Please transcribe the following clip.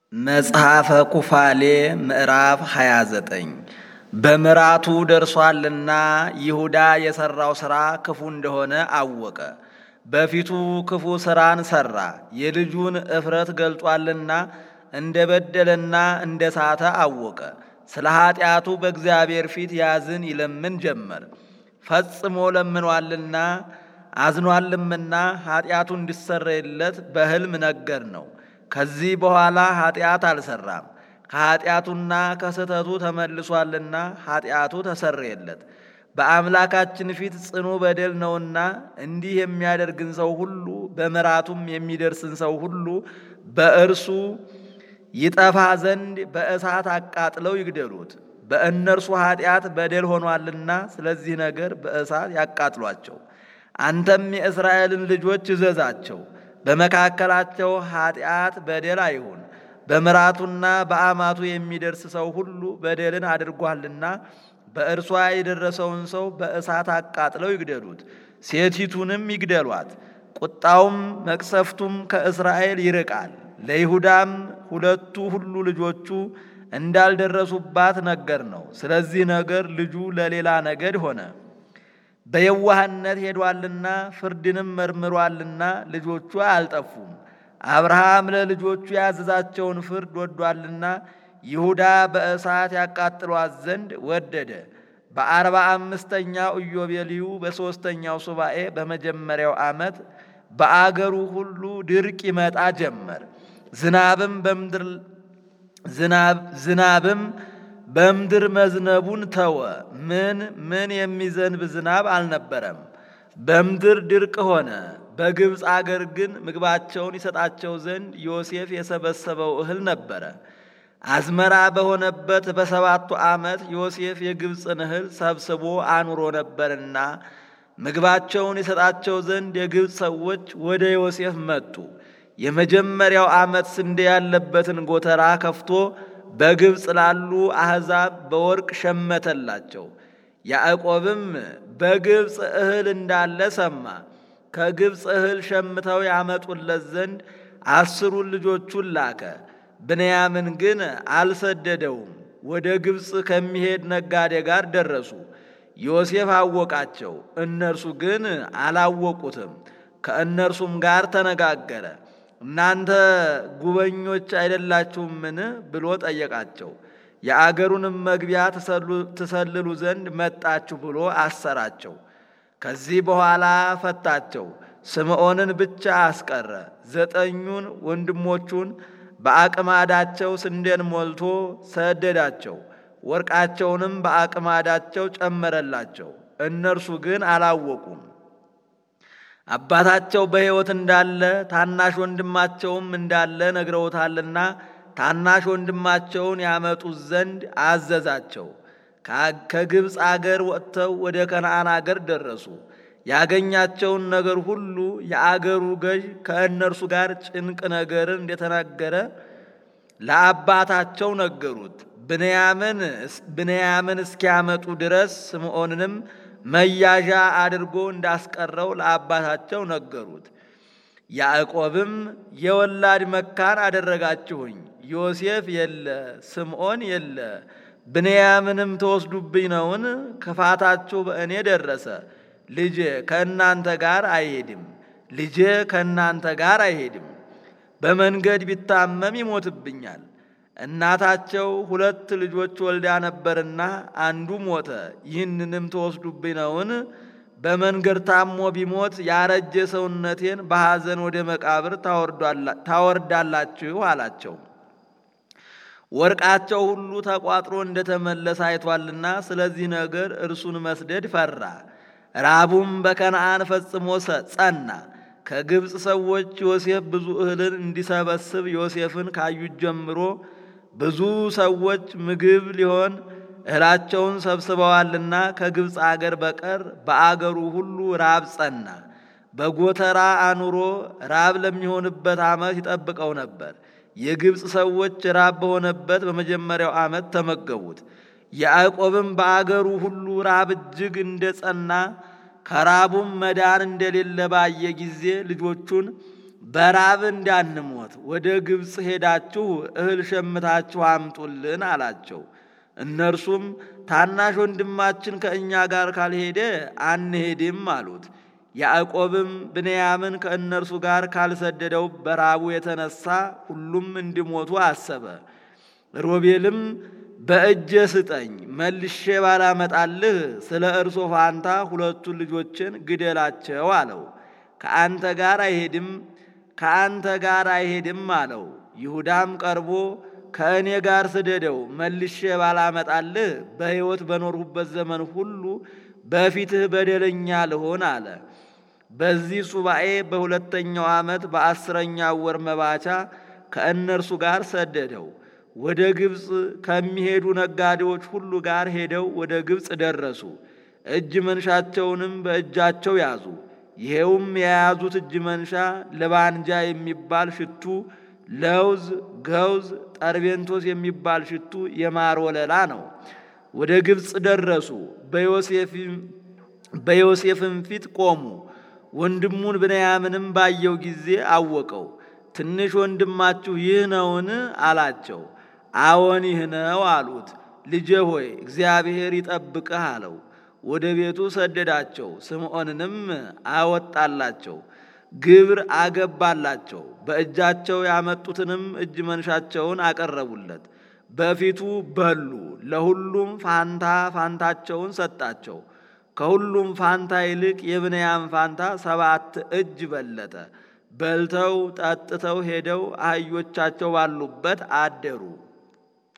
መጽሐፈ ኩፋሌ ምዕራፍ 29 በምራቱ ደርሷልና ይሁዳ የሠራው ሥራ ክፉ እንደሆነ አወቀ። በፊቱ ክፉ ሥራን ሠራ፣ የልጁን እፍረት ገልጧልና እንደ በደለና እንደ ሳተ አወቀ። ስለ ኀጢአቱ በእግዚአብሔር ፊት ያዝን ይለምን ጀመር። ፈጽሞ ለምኗልና አዝኗልምና ኀጢአቱ እንዲሰረይለት በሕልም ነገር ነው። ከዚህ በኋላ ኀጢአት አልሠራም። ከኀጢአቱና ከስህተቱ ተመልሷልና ኀጢአቱ ተሰረየለት። በአምላካችን ፊት ጽኑ በደል ነውና እንዲህ የሚያደርግን ሰው ሁሉ በምራቱም የሚደርስን ሰው ሁሉ በእርሱ ይጠፋ ዘንድ በእሳት አቃጥለው ይግደሉት። በእነርሱ ኀጢአት በደል ሆኗልና ስለዚህ ነገር በእሳት ያቃጥሏቸው። አንተም የእስራኤልን ልጆች እዘዛቸው በመካከላቸው ኀጢአት በደል አይሁን። በምራቱና በአማቱ የሚደርስ ሰው ሁሉ በደልን አድርጓልና በእርሷ የደረሰውን ሰው በእሳት አቃጥለው ይግደሉት፣ ሴቲቱንም ይግደሏት። ቁጣውም መቅሰፍቱም ከእስራኤል ይርቃል። ለይሁዳም ሁለቱ ሁሉ ልጆቹ እንዳልደረሱባት ነገር ነው። ስለዚህ ነገር ልጁ ለሌላ ነገድ ሆነ። በየዋህነት ሄዷልና ፍርድንም መርምሯልና ልጆቹ አልጠፉም። አብርሃም ለልጆቹ ያዘዛቸውን ፍርድ ወዷልና ይሁዳ በእሳት ያቃጥሏት ዘንድ ወደደ። በአርባ አምስተኛው ኢዮቤልዩ በሦስተኛው ሱባኤ በመጀመሪያው ዓመት በአገሩ ሁሉ ድርቅ ይመጣ ጀመር። ዝናብም በምድር ዝናብም በምድር መዝነቡን ተወ። ምን ምን የሚዘንብ ዝናብ አልነበረም። በምድር ድርቅ ሆነ። በግብፅ አገር ግን ምግባቸውን ይሰጣቸው ዘንድ ዮሴፍ የሰበሰበው እህል ነበረ። አዝመራ በሆነበት በሰባቱ ዓመት ዮሴፍ የግብፅን እህል ሰብስቦ አኑሮ ነበርና ምግባቸውን ይሰጣቸው ዘንድ የግብፅ ሰዎች ወደ ዮሴፍ መጡ። የመጀመሪያው ዓመት ስንዴ ያለበትን ጎተራ ከፍቶ በግብፅ ላሉ አሕዛብ በወርቅ ሸመተላቸው። ያዕቆብም በግብፅ እህል እንዳለ ሰማ። ከግብፅ እህል ሸምተው ያመጡለት ዘንድ አስሩን ልጆቹን ላከ። ብንያምን ግን አልሰደደውም። ወደ ግብፅ ከሚሄድ ነጋዴ ጋር ደረሱ። ዮሴፍ አወቃቸው፣ እነርሱ ግን አላወቁትም። ከእነርሱም ጋር ተነጋገረ። እናንተ ጉበኞች አይደላችሁምን? ብሎ ጠየቃቸው። የአገሩንም መግቢያ ትሰልሉ ዘንድ መጣችሁ ብሎ አሰራቸው። ከዚህ በኋላ ፈታቸው። ስምዖንን ብቻ አስቀረ። ዘጠኙን ወንድሞቹን በአቅማዳቸው ስንዴን ሞልቶ ሰደዳቸው። ወርቃቸውንም በአቅማዳቸው ጨመረላቸው። እነርሱ ግን አላወቁም። አባታቸው በሕይወት እንዳለ ታናሽ ወንድማቸውም እንዳለ ነግረውታልና ታናሽ ወንድማቸውን ያመጡት ዘንድ አዘዛቸው። ከግብፅ አገር ወጥተው ወደ ከነዓን አገር ደረሱ። ያገኛቸውን ነገር ሁሉ የአገሩ ገዥ ከእነርሱ ጋር ጭንቅ ነገርን እንደተናገረ ለአባታቸው ነገሩት። ብንያምን እስኪያመጡ ድረስ ስምዖንንም መያዣ አድርጎ እንዳስቀረው ለአባታቸው ነገሩት። ያዕቆብም የወላድ መካን አደረጋችሁኝ፣ ዮሴፍ የለ፣ ስምዖን የለ፣ ብንያምንም ተወስዱብኝ ነውን? ክፋታችሁ በእኔ ደረሰ። ልጄ ከእናንተ ጋር አይሄድም፣ ልጄ ከእናንተ ጋር አይሄድም። በመንገድ ቢታመም ይሞትብኛል። እናታቸው ሁለት ልጆች ወልዳ ነበርና አንዱ ሞተ። ይህንንም ተወስዱብኝ ነውን? በመንገድ ታሞ ቢሞት ያረጀ ሰውነቴን በሐዘን ወደ መቃብር ታወርዳላችሁ አላቸው። ወርቃቸው ሁሉ ተቋጥሮ እንደተመለሰ አይቷልና ስለዚህ ነገር እርሱን መስደድ ፈራ። ራቡም በከነዓን ፈጽሞ ጸና። ከግብፅ ሰዎች ዮሴፍ ብዙ እህልን እንዲሰበስብ ዮሴፍን ካዩት ጀምሮ ብዙ ሰዎች ምግብ ሊሆን እህላቸውን ሰብስበዋልና ከግብፅ አገር በቀር በአገሩ ሁሉ ራብ ጸና። በጎተራ አኑሮ ራብ ለሚሆንበት ዓመት ይጠብቀው ነበር። የግብፅ ሰዎች ራብ በሆነበት በመጀመሪያው ዓመት ተመገቡት። ያዕቆብም በአገሩ ሁሉ ራብ እጅግ እንደ ጸና ከራቡም መዳን እንደሌለ ባየ ጊዜ ልጆቹን በራብ እንዳንሞት ወደ ግብፅ ሄዳችሁ እህል ሸምታችሁ አምጡልን አላቸው። እነርሱም ታናሽ ወንድማችን ከእኛ ጋር ካልሄደ አንሄድም አሉት። ያዕቆብም ብንያምን ከእነርሱ ጋር ካልሰደደው በራቡ የተነሳ ሁሉም እንዲሞቱ አሰበ። ሮቤልም በእጄ ስጠኝ መልሼ ባላመጣልህ ስለ እርሶ ፋንታ ሁለቱን ልጆችን ግደላቸው አለው። ከአንተ ጋር አይሄድም ከአንተ ጋር አይሄድም አለው። ይሁዳም ቀርቦ ከእኔ ጋር ስደደው መልሼ ባላመጣልህ በሕይወት በኖርሁበት ዘመን ሁሉ በፊትህ በደለኛ ልሆን አለ። በዚህ ሱባኤ በሁለተኛው ዓመት በአስረኛው ወር መባቻ ከእነርሱ ጋር ሰደደው። ወደ ግብፅ ከሚሄዱ ነጋዴዎች ሁሉ ጋር ሄደው ወደ ግብፅ ደረሱ። እጅ መንሻቸውንም በእጃቸው ያዙ። ይሄውም የያዙት እጅ መንሻ ለባንጃ የሚባል ሽቱ፣ ለውዝ፣ ገውዝ፣ ጠርቤንቶስ የሚባል ሽቱ፣ የማር ወለላ ነው። ወደ ግብፅ ደረሱ። በዮሴፍም ፊት ቆሙ። ወንድሙን ብንያምንም ባየው ጊዜ አወቀው። ትንሽ ወንድማችሁ ይህ ነውን? አላቸው። አዎን ይህ ነው አሉት። ልጄ ሆይ እግዚአብሔር ይጠብቅህ አለው። ወደ ቤቱ ሰደዳቸው። ስምዖንንም አወጣላቸው፣ ግብር አገባላቸው። በእጃቸው ያመጡትንም እጅ መንሻቸውን አቀረቡለት። በፊቱ በሉ። ለሁሉም ፋንታ ፋንታቸውን ሰጣቸው። ከሁሉም ፋንታ ይልቅ የብንያም ፋንታ ሰባት እጅ በለጠ። በልተው ጠጥተው ሄደው አህዮቻቸው ባሉበት አደሩ።